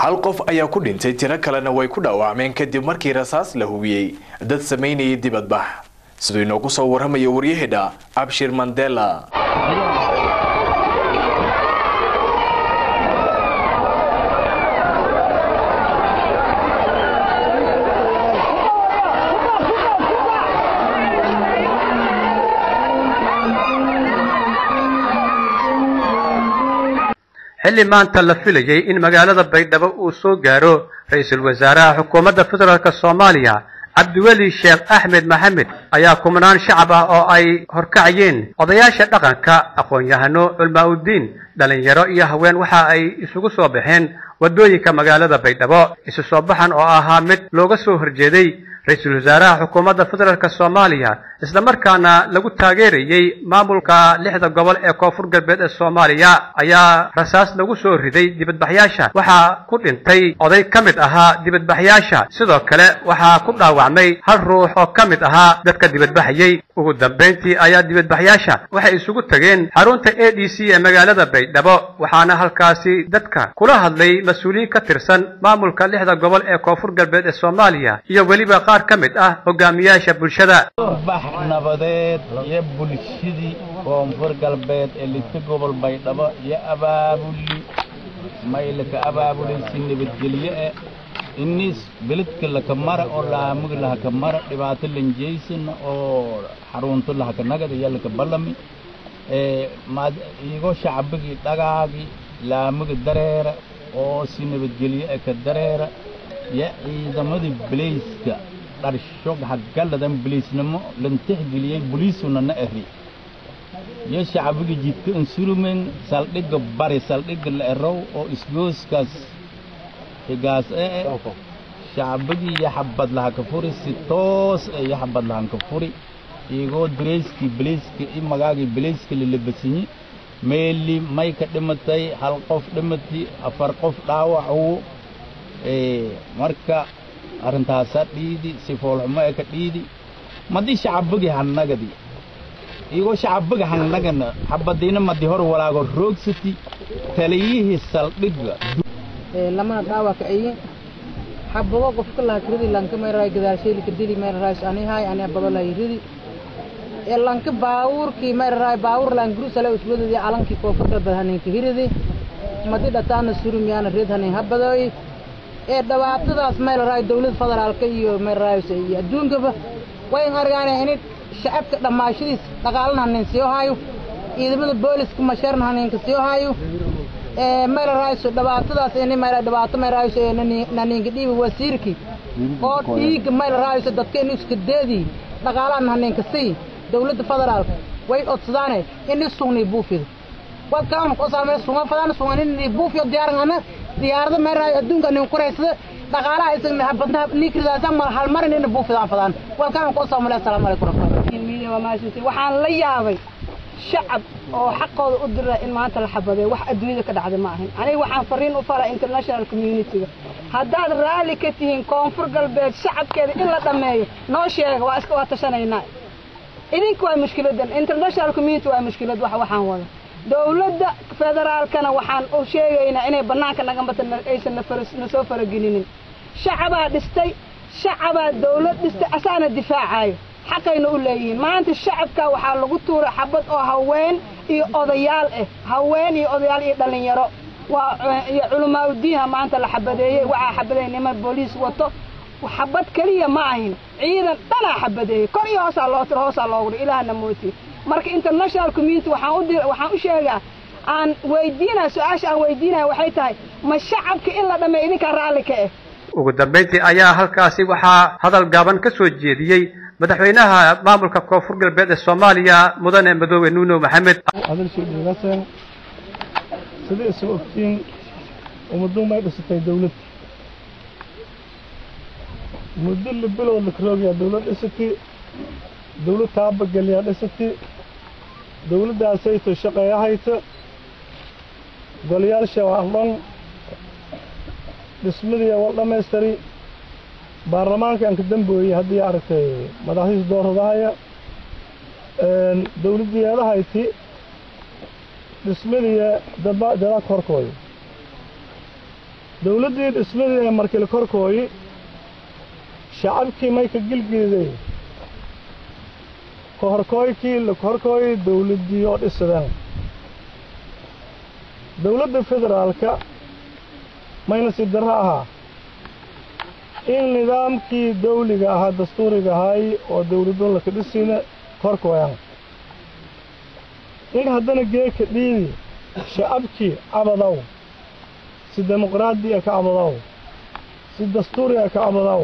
hal qof ayaa ku dhintay tiro kalena way ku dhaawacmeen kadib markii rasaas la hubiyey dad samaynayay dibadbax siduu inoogu soo warramaya waryahedha abshir mandela xilli maanta la filayay in magaalada baydhabo uu soo gaaro ra-iisul wasaaraha xukuumadda federaalk soomaaliya cabdiweli sheekh axmed maxamed ayaa kumanaan shacab ah oo ay horkacayeen odayaasha dhaqanka aqoon-yahano culmaa-udiin dhalinyaro iyo haween waxa ay isugu soo baxeen waddooyinka magaalada baydhabo isu soo baxan oo ahaa mid looga soo horjeeday ra-iisul wasaaraha xukuumadda federaalk soomaaliya islamarkaana lagu taageerayey maamulka lixda gobol ee koonfur galbeed ee soomaaliya ayaa rasaas lagu soo riday dibadbaxyaasha waxaa ku dhintay oday ka mid ahaa dibadbaxyaasha sidoo kale waxaa ku dhaawacmay hal ruux oo ka mid ahaa dadka dibadbaxayey ugu dambayntii ayaa dibadbaxyaasha waxay isugu tageen xarunta a d c ee magaalada baydhabo waxaana halkaasi dadka kula hadlay mas-uuliyiin ka tirsan maamulka lixda gobol ee koonfur galbeed ee soomaaliya iyo weliba qaar ka mid ah hogaamiyaasha bulshada bax nabadeed iyo bulshadii koonfur galbeed ee lita gobol baydhabo iyo abaabuli maylaka abaabulisi nabadgelyo eh inis beledka laka mara oo laamug lahaka mara dhibaato lanjeysan oo xarunto lahaka nagad iyo laka balami igo shacbigii dhagaagii laamuga dareera oo si nabadgelyo eh ka dareera iyo ciidamadii belayska dharsho hagaladan boliisnimo lan tixgeliyey boliisuna na eri iyo shacbiga jidka insurumen saldhigga bari saldhigga la erow oo isgooskaas higaas ee shacbigii iyo xabad lahanka furi si toos ee iyo xabad lahanka furi iyagoo dareyskii belayska i magaagii belayska lalabasanyi meeli may ka dhimatay hal qof dhimatay afar qof dhaawacu marka arrintaasaa dhiidi si foolxumo ee ka dhiidi madii shacabigii hannagadi iyagoo shacabiga hannagana xabadiina madi hor walaago roogsati taliyihii saldhigga lamana dhaawaka ayin xabado qofka laha kiridi lanka meeraay gadaashayli kadili meeraay ani hay ani abado la yiridi ee lanka baawurkii meeraay baawur lan grusale usbadadi calankii koonfurta badhaninka hiridi madi dhataana surumyaana red hanin habadoy ee dhibaatadaas meelaraay dawlad federaalka iyo meelaraaysa iyo adduunkaba wayn argaanay in shacabka dhammaashadiis dhaqaalana hanin sii haayo ciidamada booliska masharna haninka sii haayo ee meelaraayso dhibaatadaas in meel dhibaato meelaraayso ee naninka dhiibi wasiirkii oo dhiiga meelaraayso dadka in iska deedii dhaqaalahan haninka sii dawladda federaalka way odsadaane in isugni buufido wadkaan qosalme sunga fadaan sunga in buufiyo diyaarngana diyaarada meeraay adduunka nin kureysada dhaqaalaha isagna habadna nikridaasa mar hal marin in buufidaan fadaan walkaan qosal male assalaamu calaykum warahmatullahi waxaan la yaabay shacab oo xaqooda u dira in maanta la xabadeeyo wax adduunyada ka dhacda ma ahin aniga waxaan fariin u fara international community-ga haddaad raalli ka tihiin koonfur galbeed shacabkeeda in la dhammeeyo noo sheega waa iska waa tashanaynaa idinka waa mushkiladan international community waa mushkilad wax waxaan wada dawladda federaalkana waxaan u sheegaynaa inay bannaanka nagambata aysan na soo faragelinin shacabaa dhistay shacabaa dawlad dhistay asaana difaacayo xaqayna u leeyihiin maanta shacabka waxaa lagu tuuray xabad oo haween iyo odayaal ah haween iyo odayaal iyo dhallinyaro waa iyo culamaauddiinha maanta la xabadeeyey waxaa xabadeeyey niman booliis wato xabad keliya ma ahin ciidan dhanaa xabadeeyey kor iyo hoosaa loo tiro hoosaa loogu dhi ilaahna mooti marka international community waxaan u dir waxaan u sheegaa aan weydiinaya su-aasha aan weydiinaya waxay tahay ma shacabka in la dhameeyo idinkaa raalli ka ah ugu dambayntii ayaa halkaasi waxaa hadal gaaban ka soo jeediyey madaxweynaha maamulka koonfur galbeed ee soomaaliya mudane madoobe nuuno maxamed hadalshii dhigaseen sida isu ogtiin ummaddu may dhisatay dawlad muddo libilood lakaroogayaa dawlad dhisati dawlad taabageliyaa dhisati dawladdaasayto shaqeeya hayta golayaasha waa dhan dhismadii wal dhammaystiri baarlamaanka aan ka dambooyey haddii aragtay madaxdiisa dooradahaya dawladdii eedahayti dhismadii dada korkooda dawladdii dhismadii ee markii la korkooyi shacabkii may ka gilgiliday ka horkooykii la korkooyi dawladdii oo dhisadeen dawladda federaalka mayna si darro ahaa in nidaamkii dawliga ahaa dastuuriga ahaay oo dawladun laka dhisina korkooyan in haddana geeka dhiidi shacabkii cabadow si dimuqraadiya ka cabadow si dastuuriya ka cabadow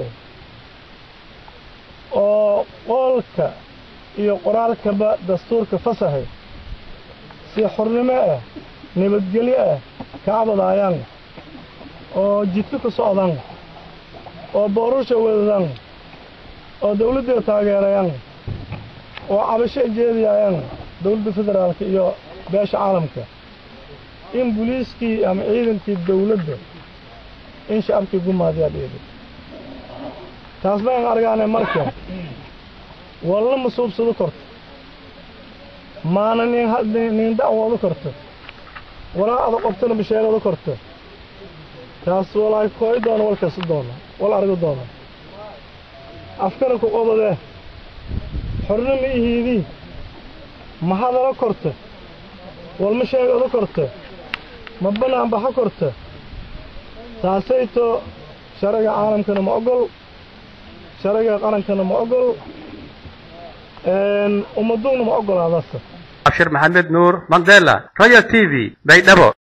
oo qoolka iyo qoraalkaba dastuurka fasahay si xornimo ah nabadgelyo ah ka cabadaayaan oo jidka ku socdan oo boorusha wadadan oo dawladda taageerayaan oo cabasho jeediyayaan dawladda federaalka iyo beesha caalamka in buliiskii ama ciidankii dawladda in shacabkii gumaadiyaa dhiiday taas bayn argaane marka walna ma suubsado korto maana nin nin dacwooda korto walaa ada qobtana basheegada korto taas walaay kooy doono wal kasi doono wal argi doono afkana ku qobadee xorna ma ihiidii ma hadala korto walma sheegada korto ma banaan baxa korto taasayto sharaga caalamkana ma ogol sharaga qarankana ma ogol ummaduuna ma ogolaadasa abshir maxamed nuur mandela royal t v baydhabo